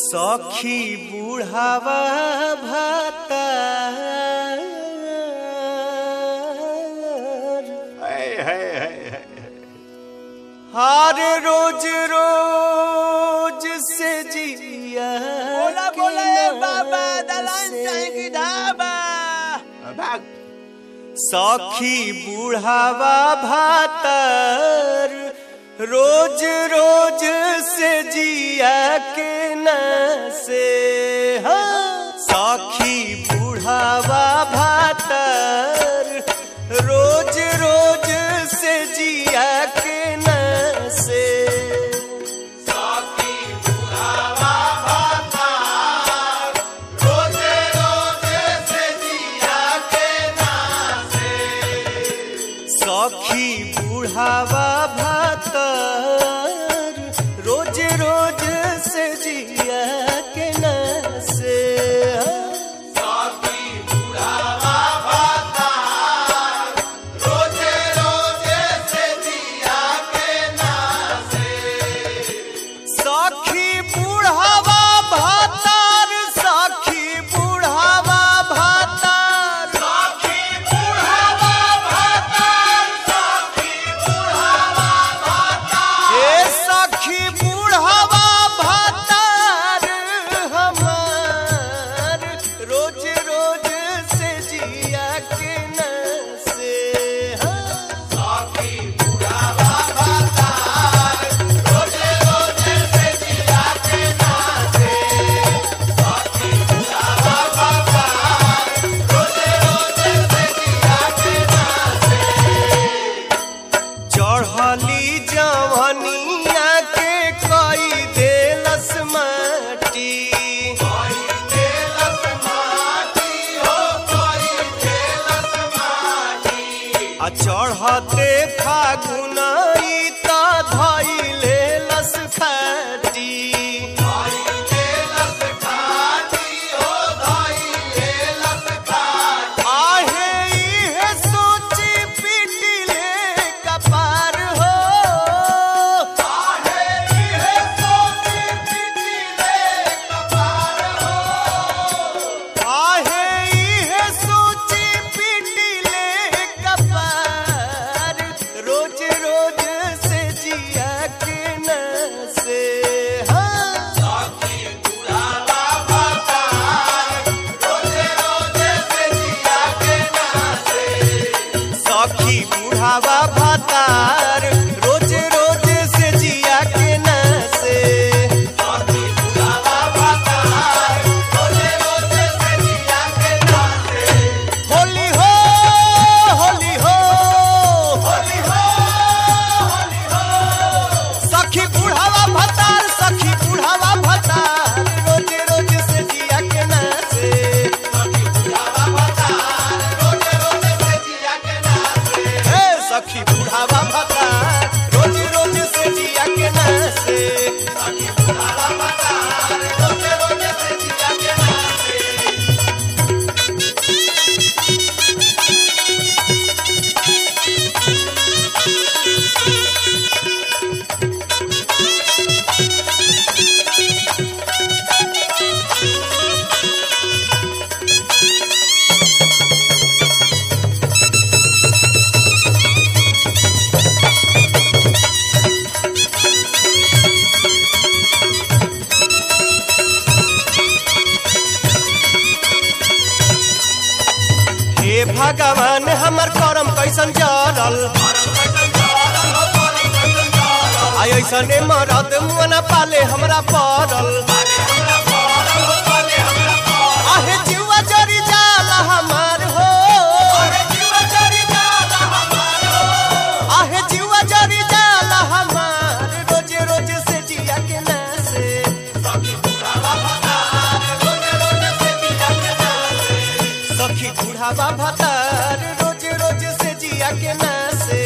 सखी बुढ़ावा भाता हार रोज रोज से जिया बोला के बोला ए नाम बाबा दलान से। चाहे की ढाबा भाग सखी बुढ़ावा भातर रोज रोज से जिया के न से हाँ। सखी बुढ़ावा भातर रोज रोज से जिया के न से सखी बुढ़ावा भातर रोज रोज से जिया के न से सखी बुढ़ावा भातर सखी बुढ़ावा भातर हे सखी बुढ़ावा भातर हमार रोज रोज से जिया के न से हाँ। चढ़ली जवनिया के कई देलस माटी आ चढ़ते फागुन ई त धैले लस खाटी आहे इहे सोची पिटिले कपार हो आहे इहे सोची पिटिले कपार रोज रोज से जिया के न से हाँ सखी बुढ़ावा भातार रोज रोज से जिया के न से होली हो होली हो होली हो होली हो सखी बुढ़ावा भातार सखी बुढ़ावा भातार रोज रोज से जिया के न से हे सखी बुढ़ावा भातार रोज रोज से जिया के न से हे भगवान हमर करम कैसन जरल आई ऐसने मरद मुअना पाले हमरा पड़ल आहे जीवा जरी जाला हमार हो आहे जीवा जरी जाला हमार रोज रोज से जिया के ना से सखी बुढ़ावा भतार रोज रोज से जिया के ना से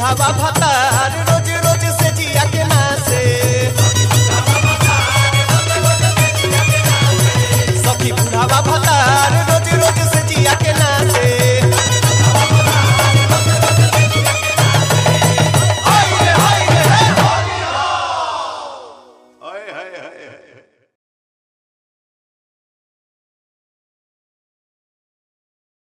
बुढ़ावा भतार रो